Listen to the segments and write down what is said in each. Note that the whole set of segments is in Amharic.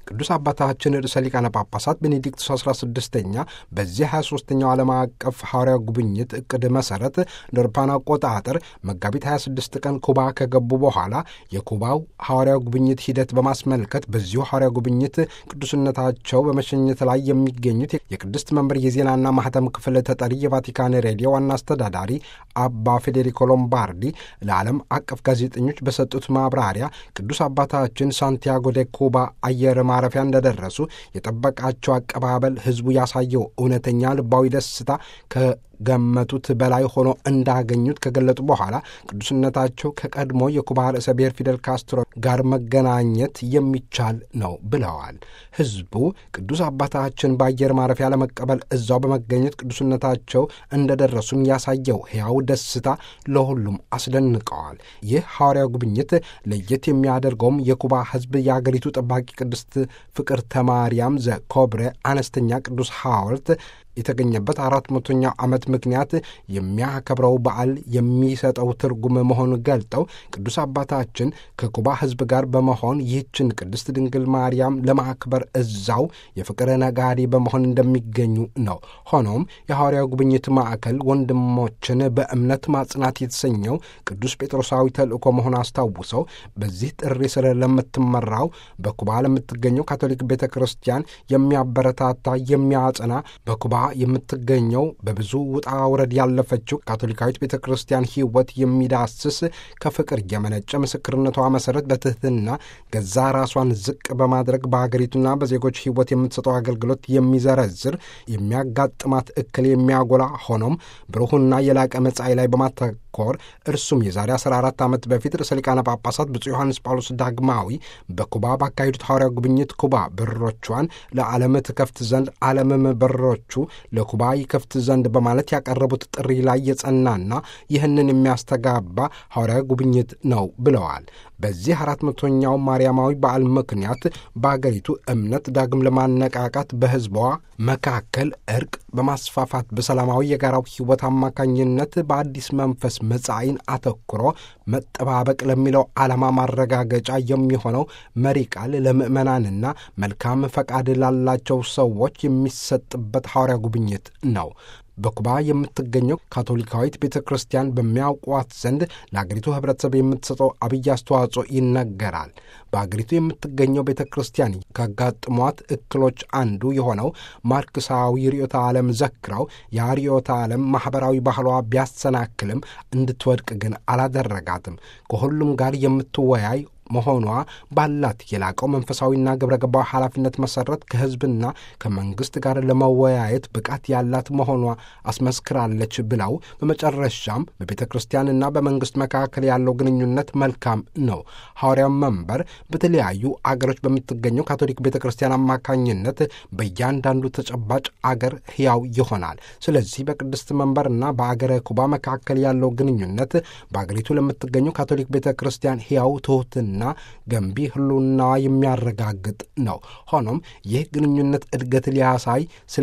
ቅዱስ አባታችን ርዕሰ ሊቃነ ጳጳሳት ቤኔዲክቱስ 16ኛ በዚህ 23ኛው ዓለም አቀፍ ሐዋርያ ጉብኝት እቅድ መሠረት እንደ አውሮፓውያን አቆጣጠር መጋቢት 26 ቀን ኩባ ከገቡ በኋላ የኩባው ሐዋርያ ጉብኝት ሂደት በማስመልከት በዚሁ ሐዋርያ ጉብኝት ቅዱስነታቸው በመሸኘት ላይ የሚገኙት የቅድስት መንበር የዜናና ማህተም ክፍል ተጠሪ የቫቲካን ሬዲዮ ዋና አስተዳዳሪ አባ ፌዴሪኮ ሎምባርዲ ለዓለም አቀፍ ጋዜጠኞች በሰጡት ማብራሪያ ቅዱስ አባታችን ሳንቲያጎ ደ ኩባ አየር ማረፊያ እንደደረሱ የጠበቃቸው አቀባበል ሕዝቡ ያሳየው እውነተኛ ልባዊ ደስታ ከገመቱት በላይ ሆኖ እንዳገኙት ከገለጡ በኋላ ቅዱስነታቸው ከቀድሞ የኩባ ርዕሰ ብሔር ፊደል ካስትሮ ጋር መገናኘት የሚቻል ነው ብለዋል። ሕዝቡ ቅዱስ አባታችን በአየር ማረፊያ ለመቀበል እዛው በመገኘት ቅዱስነታቸው እንደደረሱም ያሳየው ሕያው ደስታ ለሁሉም አስደንቀዋል። ይህ ሐዋርያው ጉብኝት ለየት የሚያደርገውም የኩባ ሕዝብ የአገሪቱ ጠባቂ ቅድስት ፍቅርተ ማርያም ዘ ኮብሬ አነስተኛ ቅዱስ ሐውልት የተገኘበት አራት መቶኛው ዓመት ምክንያት የሚያከብረው በዓል የሚሰጠው ትርጉም መሆኑን ገልጠው ቅዱስ አባታችን ከኩባ ሕዝብ ጋር በመሆን ይህችን ቅድስት ድንግል ማርያም ለማክበር እዛው የፍቅር ነጋዴ በመሆን እንደሚገኙ ነው። ሆኖም የሐዋርያው ጉብኝት ማዕከል ወንድሞችን በእምነት ማጽናት የተሰኘው ቅዱስ ጴጥሮሳዊ ተልእኮ መሆን አስታውሰው በዚህ ጥሪ ስር ለምትመራው በኩባ ለምትገኘው ካቶሊክ ቤተ ክርስቲያን የሚያበረታታ የሚያጸና በኩባ የምትገኘው በብዙ ውጣ ውረድ ያለፈችው ካቶሊካዊት ቤተ ክርስቲያን ሕይወት የሚዳስስ ከፍቅር የመነጨ ምስክርነቷ መሠረት በትሕትና ገዛ ራሷን ዝቅ በማድረግ በሀገሪቱና በዜጎች ሕይወት የምትሰጠው አገልግሎት የሚዘረዝር የሚያጋጥማት እክል የሚያጎላ ሆኖም ብሩህና የላቀ መጻኢ ላይ በማተኮር እርሱም የዛሬ 14 ዓመት በፊት ርዕሰ ሊቃነ ጳጳሳት ብፁዕ ዮሐንስ ጳውሎስ ዳግማዊ በኩባ ባካሄዱት ሐዋርያ ጉብኝት ኩባ በሮቿን ለዓለም ትከፍት ዘንድ ዓለምም በሮቹ ለኩባ ይከፍት ዘንድ በማለት ያቀረቡት ጥሪ ላይ የጸናና ይህንን የሚያስተጋባ ሐዋርያዊ ጉብኝት ነው ብለዋል። በዚህ አራት መቶኛው ማርያማዊ በዓል ምክንያት በአገሪቱ እምነት ዳግም ለማነቃቃት በሕዝቧ መካከል እርቅ በማስፋፋት በሰላማዊ የጋራው ሕይወት አማካኝነት በአዲስ መንፈስ መጻኢን አተኩሮ መጠባበቅ ለሚለው ዓላማ ማረጋገጫ የሚሆነው መሪ ቃል ለምዕመናንና መልካም ፈቃድ ላላቸው ሰዎች የሚሰጥበት ሐዋርያ ጉብኝት ነው። በኩባ የምትገኘው ካቶሊካዊት ቤተ ክርስቲያን በሚያውቋት ዘንድ ለአገሪቱ ሕብረተሰብ የምትሰጠው አብይ አስተዋጽኦ ይነገራል። በአገሪቱ የምትገኘው ቤተ ክርስቲያን ካጋጥሟት እክሎች አንዱ የሆነው ማርክሳዊ ርዕዮተ ዓለም ዘክረው ያ ርዕዮተ ዓለም ማኅበራዊ ባህሏ ቢያሰናክልም እንድትወድቅ ግን አላደረጋትም። ከሁሉም ጋር የምትወያይ መሆኗ ባላት የላቀው መንፈሳዊና ግብረ ገባዊ ኃላፊነት መሰረት ከሕዝብና ከመንግሥት ጋር ለመወያየት ብቃት ያላት መሆኗ አስመስክራለች ብለው በመጨረሻም በቤተ ክርስቲያንና በመንግሥት መካከል ያለው ግንኙነት መልካም ነው። ሐዋርያው መንበር በተለያዩ አገሮች በምትገኘው ካቶሊክ ቤተ ክርስቲያን አማካኝነት በእያንዳንዱ ተጨባጭ አገር ሕያው ይሆናል። ስለዚህ በቅድስት መንበርና በአገረ ኩባ መካከል ያለው ግንኙነት በአገሪቱ ለምትገኘው ካቶሊክ ቤተ ክርስቲያን ሕያው ትሑትን ና ገንቢ ህልውናዋ የሚያረጋግጥ ነው። ሆኖም ይህ ግንኙነት እድገት ሊያሳይ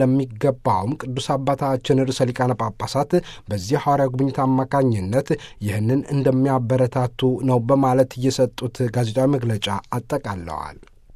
ስለሚገባውም ቅዱስ አባታችን ርዕሰ ሊቃነ ጳጳሳት በዚህ ሐዋርያ ጉብኝት አማካኝነት ይህንን እንደሚያበረታቱ ነው በማለት የሰጡት ጋዜጣዊ መግለጫ አጠቃለዋል።